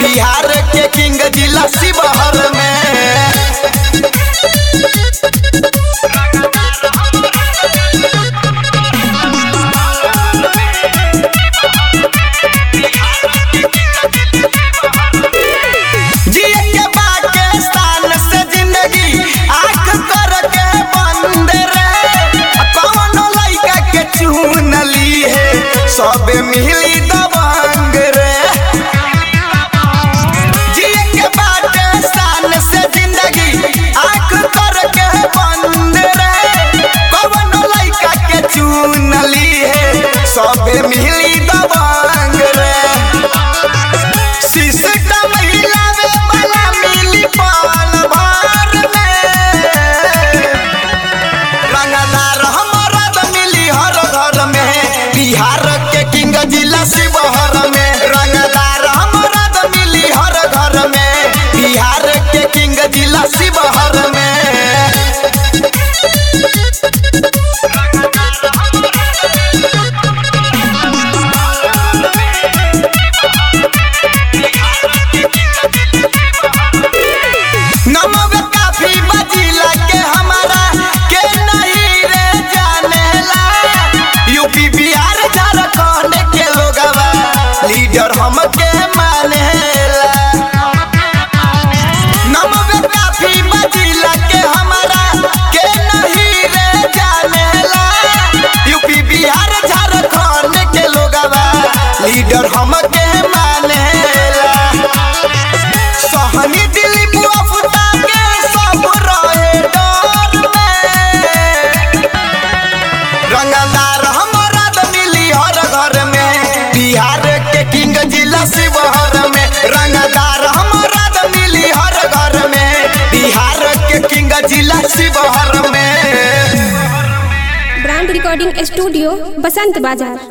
बिहार के किंग जिला शिवहर में जिए के बाटे स्थान से जिंदगी आंख कर के बंद रे कौन लइका के चुन ली है सब मिली दबंग रे जिए के बाटे स्थान से जिंदगी आंख कर के बंद रे कौन लइका के चुन ली है सब मिली दबंग रे सिस्टम हिलावे वाला मिली पाल भर में रंगदार हमारा तो मिली हर घर में बिहार के किंग जिला शिवहर में रंगदार हमारा तो मिली हर घर में बिहार के किंग जिला शिवहर में नमक काफी बजिला के हमारा के नहीं रे जानेला यूपी बिहार झारखंड के लोगवा लीडर हमके मानेला नमक काफी बजिला के हमारा के नहीं रे जानेला यूपी बिहार झारखंड के लोगवा लीडर हमके मानेला सहनी दिली बुआ फुटा के सब रहे डर में रंगदार हमारा तो मिली हर घर में बिहार के किंग जिला शिवहर में रंगदार हमारा तो मिली हर घर में बिहार के किंग जिला शिवहर में ब्रांड रिकॉर्डिंग स्टूडियो बसंत बाजार